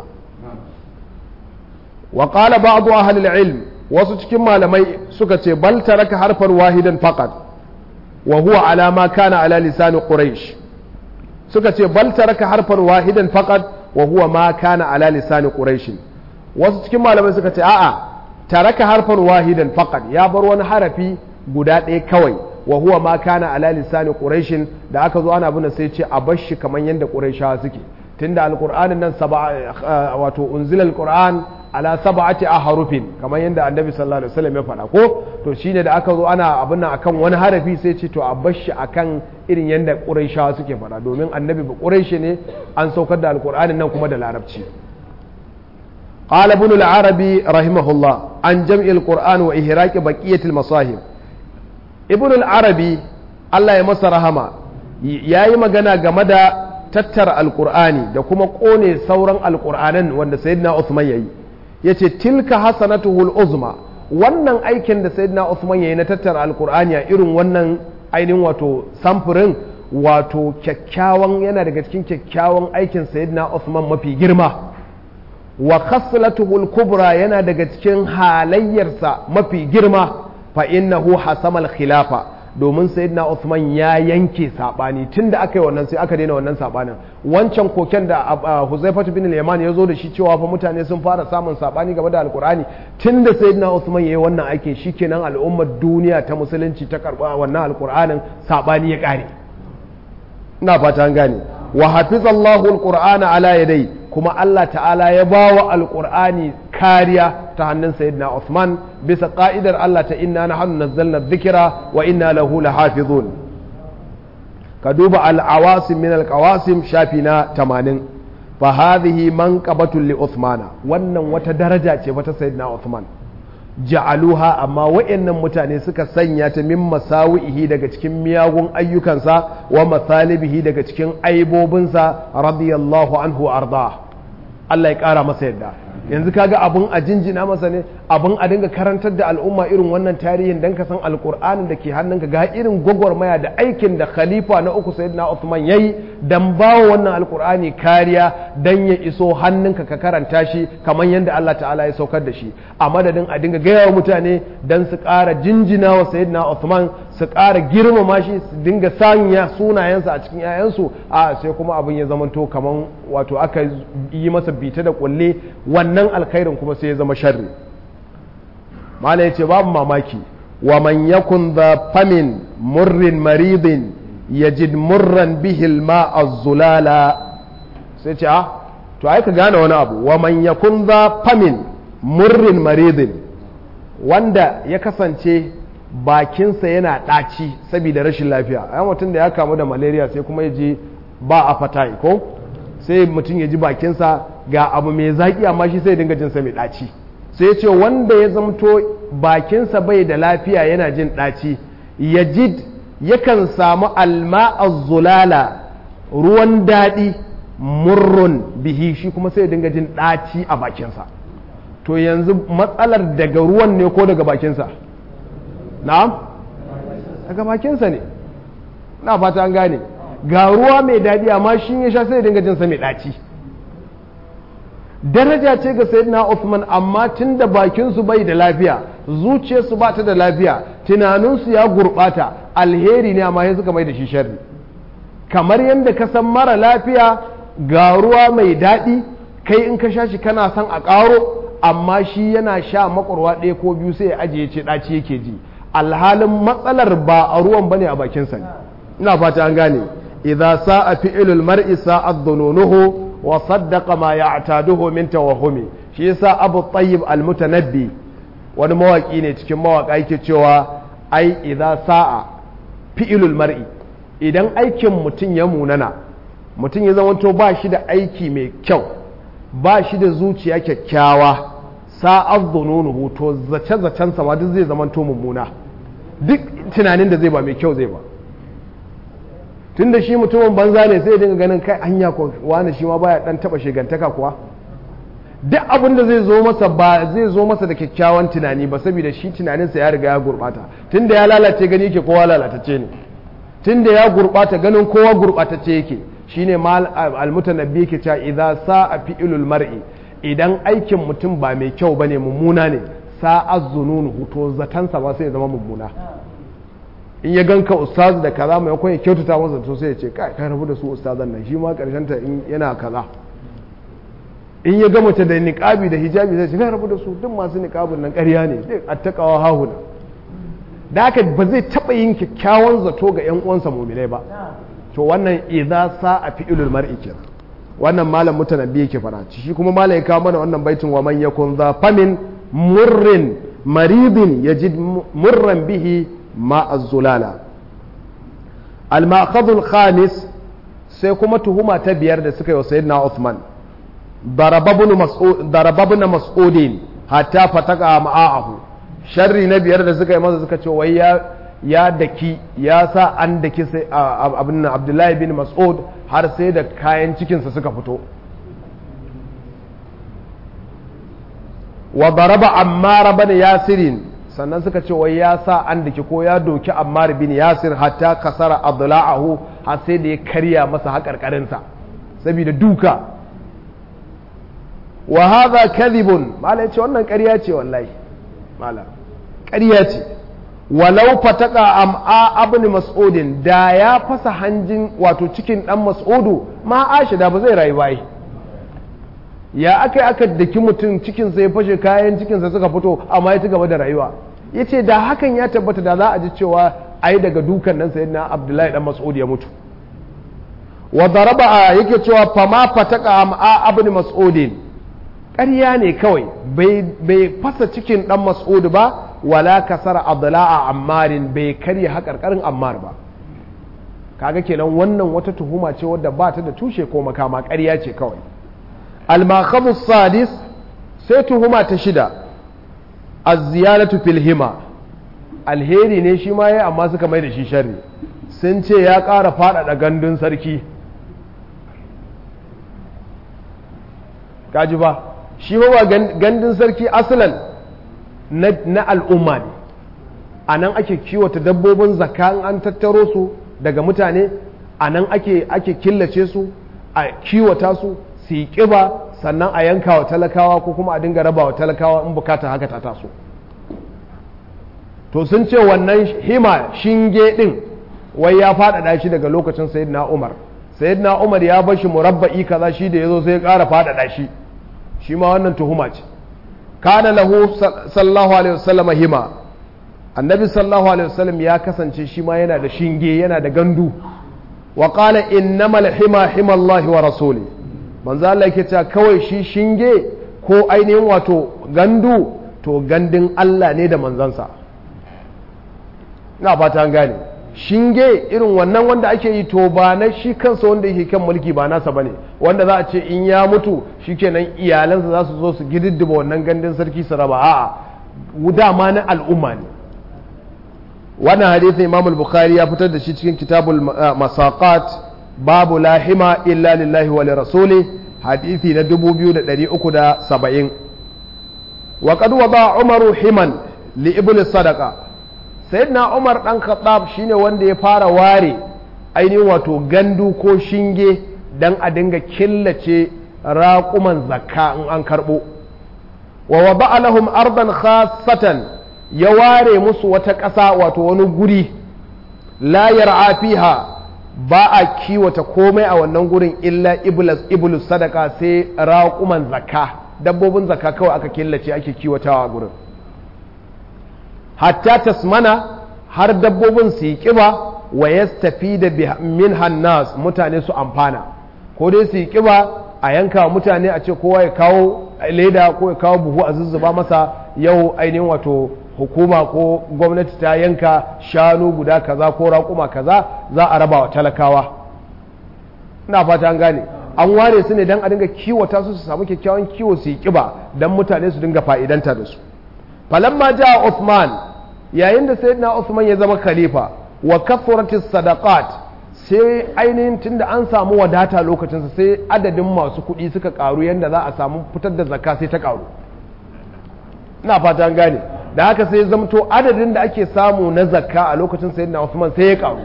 wa qala ba'd ahli al-ilm wasu cikin malamai suka ce bal taraka harfan wahidan faqat wa huwa ala ma kana ala lisan quraish suka ce bal taraka harfan wahidan faqat wa huwa ma kana ala lisan quraish wasu cikin malamai suka ce a'a taraka harfan wahidan faqat ya bar wani harafi guda ɗaya kawai wa huwa ma kana ala lisani quraishin da aka zo ana bin sai ce a bar shi kamar yadda quraishawa suke tunda alqur'anin nan sab'a wato unzila alqur'an ala sab'ati ahrufin kamar yadda annabi sallallahu alaihi wasallam ya faɗa ko to shine da aka zo ana abin nan akan wani harafi sai ce to a bar shi akan irin yadda quraishawa suke faɗa domin annabi ba quraishi ne an saukar da alqur'anin nan kuma da larabci قال ابن العربي رحمه الله عن جمع القرآن وإهراك بقية المصاحب ابن العربي الله يمس رحمه yayi magana game da tattara alkur'ani da kuma kone sauran alkur'anan wanda sayyidina Uthman yayi yace tilka hasanatuhul uzma wannan aikin da sayyidina Uthman yayi na tattara alkur'ani a irin wannan ainihin wato samfurin wato kyakkyawan yana daga cikin kyakkyawan aikin sayyidina Uthman mafi girma wa khaslatuhul kubra yana daga cikin halayyarsa mafi girma fa innahu hasamal khilafa domin sayyidina Uthman ya yanke sabani tunda aka yi wannan sai aka daina wannan sabanin wancan koken da Huzaifatu bin al-Yaman ya zo da shi cewa fa mutane sun fara samun sabani game da Alkur'ani tunda sayyidina Uthman yayi wannan aikin shikenan al'ummar duniya ta musulunci ta karba wannan Alkur'anin sabani ya kare ina fata an gane wa hafizallahu alqur'ana ala yadai kuma Allah ta'ala ya bawa alqur'ani kariya ta hannun sayyidina Uthman bisa ka'idar Allah ta inna nahnu nazzalna dhikra wa inna lahu lahafizun ka duba al-awasim min al-qawasim shafi na 80 fa hadhihi manqabatun li Uthmana wannan wata daraja ce wata sayyidina Uthman ja'aluha amma wa'annan mutane suka sanya ta min masawihi daga cikin miyagun ayyukansa wa masalibihi daga cikin aibobinsa radiyallahu anhu arda Allah ya kara masa yadda yanzu kaga abun a jinjina masa ne abun a dinga karantar da al'umma irin wannan tarihin dan ka san alkur'anin da ke hannunka ga irin gwagwarmaya da aikin da khalifa na uku sayyidina Uthman yayi dan bawa wannan alkur'ani kariya dan ya iso hannunka ka karanta shi kamar yadda Allah ta'ala ya saukar da shi a madadin a dinga gaya wa mutane dan su ƙara jinjina wa sayyidina Uthman su ƙara girmama shi su dinga sanya sunayensa a cikin 'ya'yansu a sai kuma abin ya zamanto kamar wato aka yi masa bita da kulle wannan alkhairin kuma sai ya zama sharri mala ya ce babu mamaki wa man yakun da famin murrin maridin yajid murran bihil ma'a zulala sai ce a to ai ka gane wani abu wa man yakun da famin murrin maridin wanda ya kasance bakinsa yana ɗaci saboda rashin lafiya a mutum da ya kamu da malaria sai kuma ya ji ba a fata ko sai mutum ya ji bakinsa ga abu mai zaƙi amma shi sai dinga jinsa mai ɗaci sai ce wanda ya zamto bakinsa bai da lafiya yana jin ɗaci ya ji yakan samu alma zulala ruwan daɗi murrun bihi shi kuma sai dinga jin ɗaci a bakinsa to yanzu matsalar daga ruwan ne ko daga bakinsa na'am daga bakinsa ne na fata an gane ga ruwa mai daɗi amma shi ya sha sai dinga jinsa mai ɗaci daraja ce ga sayyidina Uthman amma tun da bakinsu bai da lafiya zuciyarsu ba ta da lafiya tunaninsu ya gurɓata alheri ne amma ya suka mai da shi sharri kamar yadda ka san mara lafiya ga ruwa mai daɗi kai in ka sha shi kana son a ƙaro amma shi yana sha makwarwa ɗaya ko biyu sai ya ajiye ce ɗaci yake ji alhalin matsalar ba a ruwan bane a bakinsa ne ina fata an gane idza sa'a fi'lul mar'i sa'ad dhununuhu wa saddaqa ma ya'taduhu min tawahhumi shi yasa Abu Tayyib al-Mutanabbi wani mawaki ne cikin mawaka yake cewa ai idza sa'a fi'lul mar'i idan aikin mutum ya munana mutum ya zama ba shi da aiki mai kyau ba shi da zuciya kyakkyawa sa'ad dhununuhu to zace zacen sa duk zai zama to mummuna duk tunanin da zai ba mai kyau zai ba tun da shi mutumin banza ne sai dinga ganin kai hanya ko wani shi ma baya dan taba shigantaka kuwa duk abin da zai zo masa ba zai zo masa da kyakkyawan tunani ba saboda shi tunaninsa ya riga ya gurbata tun da ya lalace gani yake kowa lalatacce ne tun da ya gurbata ganin kowa gurbatacce yake shine mal almutanabbi yake cewa idza sa'a fi'lul mar'i idan aikin mutum ba mai kyau bane mummuna ne sa'a zununu to zatansa ba sai ya zama mummuna in ya ganka ustaz da kaza mai ya kyautata masa to sai ya ce kai kai rabu da su ustazan nan shi ma karshen ta in yana kaza in ya ga mace da niqabi da hijabi sai ce kai rabu da su duk masu niqabin nan ƙarya ne duk attaqawa hahuna da haka ba zai taba yin kyakkyawan zato ga yan uwansa mu'minai ba to wannan idza sa'a fi'lul mar'i kenan wannan malam mutanabbi yake fara shi kuma malam ya kawo mana wannan baitin wa man yakun za famin murrin maridin yajid murran bihi ma az-zulala al-ma'khadh al-khamis sai kuma tuhuma ta biyar da suka yi wa sayyidina Uthman darababun mas'ud darababun mas'udin hatta fataka ma'ahu sharri na biyar da suka yi masa suka ce wai ya ya daki ya sa an daki sai abin Abdullahi bin Mas'ud har sai da kayan cikinsa suka fito wa daraba ammar bin yasirin sannan suka ce wai ya sa an daki ko ya doki ammar bin yasir hatta kasara adla'ahu har sai da ya karya masa haƙarƙarinsa saboda duka wa hadha kadhibun mala yace wannan ƙarya ce wallahi mala ƙarya ce walau fataka am'a abin mas'udin da ya fasa hanjin wato cikin dan mas'udu ma ashida ba zai rayu bai ya aka aka daki mutum cikinsa ya fashe kayan cikinsa suka fito amma ya ci gaba da rayuwa ya ce da hakan ya tabbata da za a ji cewa ai daga dukan nan sai na abdullahi dan mas'ud ya mutu wa daraba a yake cewa fama fataka am'a abin mas'udin ƙarya ne kawai bai fasa cikin dan mas'ud ba wala kasara adla'a ammarin bai karya haƙarƙarin ammar ba kaga kenan wannan wata tuhuma ce wadda ba ta da tushe ko makama ƙarya ce kawai الماخذ السادس سيتهما تشدا الزيادة في الهما alheri ne shi ma ya amma suka mai da shi sharri sun ce ya ƙara faɗaɗa gandun sarki kaji ba shi ba gandun sarki asalan na al'umma ne a nan ake kiwata dabbobin zakka an tattaro su daga mutane a nan ake killace su a kiwata su su yi ƙiba sannan a yanka wa talakawa ko kuma a dinga raba wa talakawa in bukata haka ta taso to sun ce wannan hima shinge ɗin wai ya faɗaɗa shi daga lokacin sayyidina umar sayyidina umar ya bar shi murabba'i kaza shi da ya zo sai ya ƙara faɗaɗa shi shi ma wannan tuhuma ce kana lahu sallallahu alaihi wasallam hima annabi sallallahu alaihi wasallam ya kasance shi ma yana da shinge yana da gandu wa qala innamal hima hima Allah wa rasuli manzo Allah yake cewa kawai shi shinge ko ainihin wato gandu to gandun Allah ne da manzansa ina fata an gane shinge irin wannan wanda ake yi to ba na shi kansa wanda yake kan mulki ba nasa bane wanda za a ce in ya mutu shikenan iyalansa za su zo su gididdiba wannan gandun sarki su raba a'a dama na al'umma ne wannan hadisin Imam al-Bukhari ya fitar da shi cikin kitabul masaqat babu lahima illa lillahi wa lirasuli hadisi na 2370 wa qad wada umaru himan li ibn sadaqa sayyidina umar dan khattab shine wanda ya fara ware ainihin wato gandu ko shinge dan a dinga killace raƙuman zakka in an karbo wa wada lahum ardan khassatan ya ware musu wata ƙasa wato wani guri la yar'a fiha ba a kiwata komai a wannan gurin illa ibulus sadaka sai raƙuman zakka dabbobin zakka kawai aka killace ake kiwatawa a gurin hatta tasmana har dabbobin su yi ƙiba wa ya tafi da min hannas mutane su amfana ko dai su yi ƙiba a yanka mutane a ce kowa ya kawo leda ko ya kawo buhu a zuzzuba masa yau ainihin wato hukuma ko gwamnati ta yanka shanu guda kaza ko raƙuma kaza za a raba wa talakawa ina fata an gane an ware su ne don a dinga kiwata su su samu kyakkyawan kiwo su yi kiba don mutane su dinga fa'idanta da su falamma ja Uthman yayin da sayyidina Uthman ya zama khalifa wa kathratis sadaqat sai ainihin tunda an samu wadata lokacinsa sai adadin masu kuɗi suka karu yadda za a samu fitar da zakka sai ta karu ina fata an gane da haka sai zamto adadin da ake samu na zakka a lokacin sayyidina Uthman sai ya karu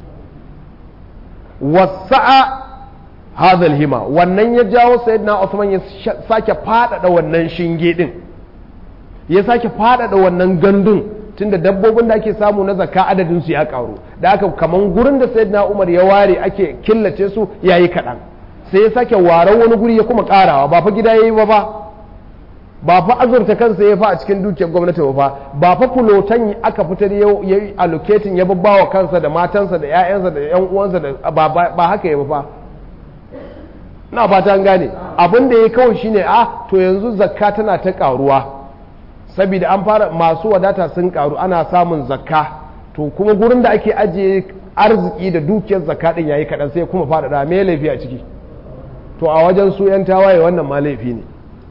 wasa'a hadha hima wannan ya jawo sayyidina Uthman ya sake fadada wannan shinge din ya sake fadada wannan gandun tunda dabbobin da ake samu na zakka adadin su ya karu da haka kaman gurin da sayyidina Umar ya ware ake killace su yayi kadan sai ya sake waran wani guri ya kuma karawa ba fa gida yayi ba ba ba fa azurta kansa ya fa a cikin dukiyar gwamnati ba fa ba fa fulotan aka fitar ya yi allocating ya babbawa kansa da matansa da 'ya'yansa da 'yan uwansa da ba haka ya ba fa na fata an gane abin da ya kawai shine a to yanzu zakka tana ta karuwa saboda an fara masu wadata sun karu ana samun zakka to kuma gurin da ake ajiye arziki da dukiyar zakka din yayi kadan sai kuma fara da me laifi a ciki to a wajen su yan tawaye wannan ma laifi ne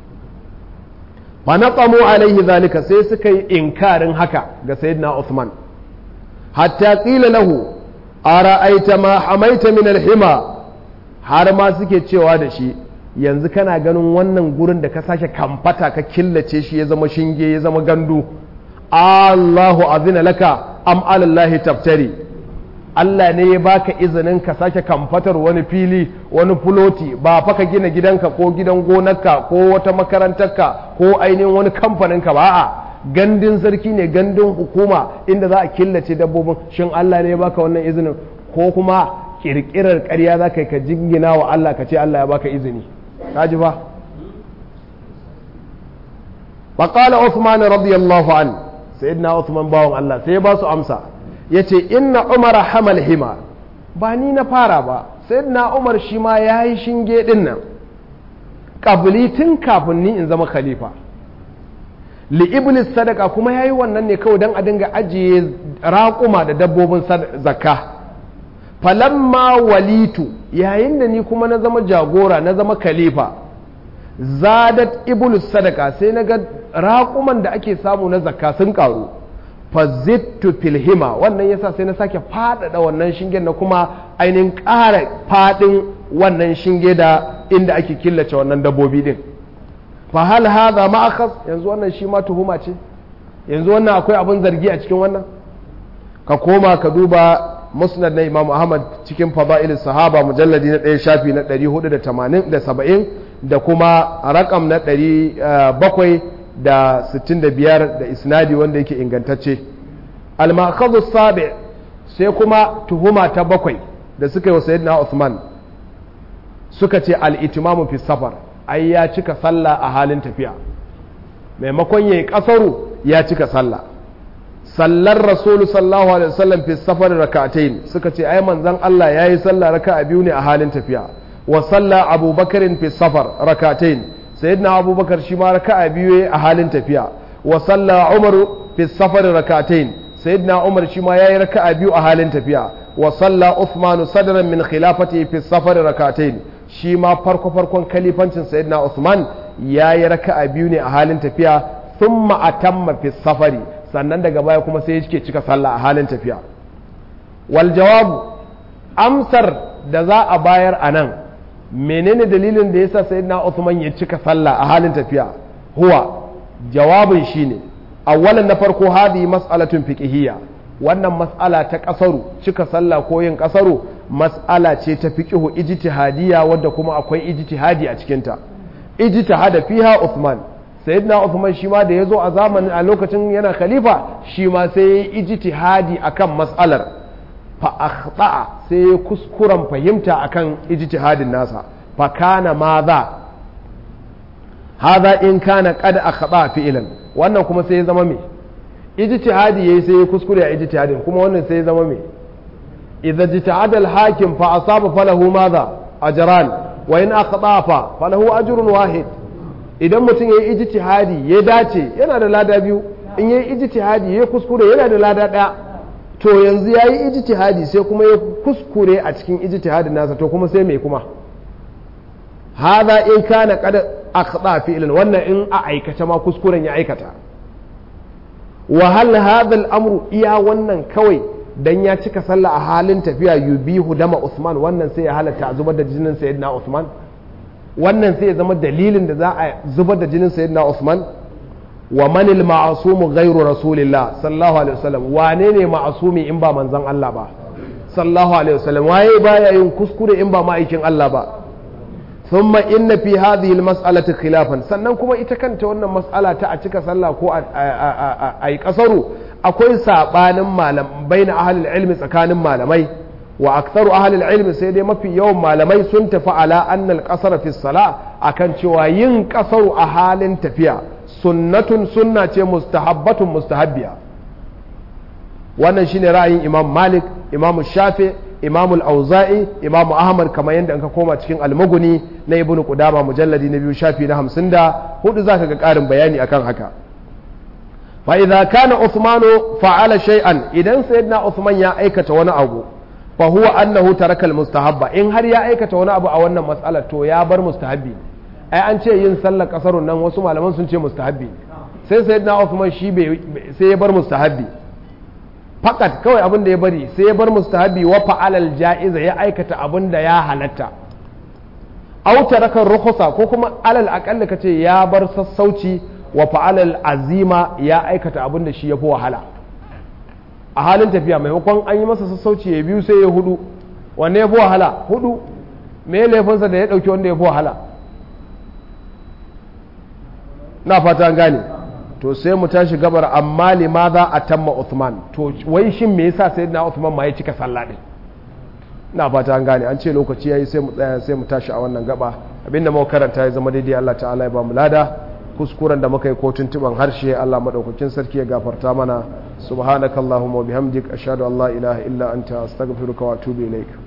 fa naqamu alaihi zalika sai suka yi inkarin haka ga sayyidina Uthman hatta qila lahu ara'aita ma hamaita min al-hima har ma suke cewa da shi yanzu kana ganin wannan gurin da ka sake kamfata ka killace shi ya zama shinge ya zama gandu Allahu azina laka am alallahi taftari Allah ne ya baka izinin ka sake kamfatar wani fili wani fuloti ba fa ka gina gidanka ko gidan gonarka ko wata makarantarka ko ainihin wani kamfaninka ba a gandun sarki ne gandun hukuma inda za a killace dabbobin shin Allah ne ya baka wannan izinin ko kuma kirkirar ƙarya za ka yi ka jingina wa Allah ka ce Allah ya baka izini ka ji ba faƙala Uthman radiyallahu an sayyidina Uthman bawan Allah sai ya ba su amsa ya ce inna umar hamal hima ba ni na fara ba sayyidina Umar shi ma ya yi shinge ɗin nan ƙabili tun kafin ni in zama khalifa li iblis sadaka kuma ya yi wannan ne kawai don a dinga ajiye raƙuma da dabbobin zakka falamma walitu yayin da ni kuma na zama jagora na zama khalifa zadat iblis sadaka sai na ga raƙuman da ake samu na zakka sun ƙaru fazittu filhima wannan yasa sai na sake faɗaɗa wannan shingen na kuma ainihin ƙara faɗin wannan shinge da inda ake killace wannan dabbobi din fa hal hadha ma'akhaz yanzu wannan shi ma tuhuma ce yanzu wannan akwai abin zargi a cikin wannan ka koma ka duba musnad na imam ahmad cikin fada'il sahaba mujalladi na ɗaya shafi na 480 da kuma rakam na 765 da isnadi wanda yake ingantacce al-ma'khadhu sabi sai kuma tuhuma ta bakwai da suka yi wa sayyidina Uthman suka ce al-itimamu fi safar ai ya cika sallah a halin tafiya maimakon yayi kasaru ya cika sallah sallar rasulu sallallahu alaihi wasallam fi safar rak'atayn suka ce ai manzon Allah yayi sallah raka'a biyu ne a halin tafiya wa salla abubakarin fi safar rak'atayn sayyidina abubakar shi ma raka'a biyu a halin tafiya wa salla umaru fi safar rak'atayn sayyidina umar shi ma yayi raka'a biyu a halin tafiya wa salla uthman sadran min khilafati fi safar rak'atayn shi ma farko farkon kalifancin sayyidina uthman yayi raka'a biyu ne a halin tafiya thumma atamma fi safari sannan daga baya kuma sai yake cika sallah a halin tafiya wal jawabu amsar da za a bayar a nan menene dalilin da yasa sayyidina Uthman ya cika sallah a halin tafiya huwa jawabin shine awwalan na farko hadi mas'alatun fiqhiyya wannan mas'ala ta kasaru cika sallah ko yin kasaru mas'ala ce ta fiqhu ijtihadiyya wadda kuma akwai ijtihadi a cikin ta ijtihada fiha Uthman sayyidina Uthman shi ma da yazo a zamanin a lokacin yana khalifa shi ma sai ya yi ijtihadi akan mas'alar fa akhta'a sai ya kuskuren fahimta akan ijtihadin nasa fa kana madha hadha in kana qad akhta fi'lan wannan kuma sai ya zama me ijtihadi yayi sai ya kuskure a ijtihadin kuma wannan sai ya zama me idza ijtahada al-hakim fa asaba falahu madha ajran wa in akhta fa falahu ajrun wahid idan mutum yayi ijtihadi ya dace yana da lada biyu in yayi ijtihadi ya kuskure yana da lada daya to yanzu ya yi ijtihadi sai kuma ya kuskure a cikin ijtihadin nasa to kuma sai mai kuma haza in kana kada akhda fi'lan wannan in a aikata ma kuskuren ya aikata wa hal hadha al-amru iya wannan kawai dan ya cika sallah a halin tafiya yubihu dama Usman wannan sai ya halatta zubar da jinin sayyidina Usman wannan sai ya zama dalilin da za a zubar da jinin sayyidina Usman wa manil ma'asumu ghairu rasulillah sallallahu alaihi wasallam wane ne ma'asumi in ba manzon Allah ba sallallahu alaihi wasallam waye baya yin kuskure in ba ma'aikin Allah ba thumma inna fi hadhihi almas'alati khilafan sannan kuma ita kanta wannan mas'ala ta a cika sallah ko a yi kasaru akwai sabanin malam baina ahli ilmi tsakanin malamai wa aktharu ahli ilmi sai dai mafi yawan malamai sun tafi ala anna al-qasara fi salah akan cewa yin kasaru a halin tafiya sunnatun sunna ce mustahabbatun mustahabbiya wannan shine ra'ayin imam malik imam shafi imam al-auza'i imam ahmad kamar yadda ka koma cikin almuguni na ibnu qudama mujalladi na biyu shafi na hamsin da hudu zaka ga karin bayani akan haka fa idza kana uthmanu fa'ala shay'an idan sayyidina uthman ya aikata wani abu fa huwa annahu taraka al-mustahabba in har ya aikata wani abu a wannan mas'alar to ya bar mustahabbi ai an ce yin sallar kasarun nan wasu malaman sun ce mustahabbi sai sayyidina Uthman shi sai ya bar mustahabbi fakat kawai abin da ya bari sai ya bar mustahabbi wa fa'alal ja'iza ya aikata abin da ya halatta aw taraka rukhsa ko kuma alal aqalla kace ya bar sassauci wa fa'alal azima ya aikata abin da shi ya fi wahala a halin tafiya maimakon an yi masa sassauci ya biyu sai ya hudu wanne ya fi wahala hudu me laifinsa da ya dauki wanda ya fi wahala na fata gane to sai mu tashi gabar amma limaza a tamma Uthman to wai shin me yasa sai na Uthman ma ya cika sallah din na fata an gane an ce lokaci yayi sai mu tsaya sai mu tashi a wannan gaba abinda muka karanta ya zama daidai Allah ta'ala ya ba mu lada kuskuren da muka yi ko tuntuban harshe Allah madaukakin sarki ya gafarta mana subhanakallahumma wa bihamdik ashhadu an la ilaha illa anta astaghfiruka wa atubu ilaik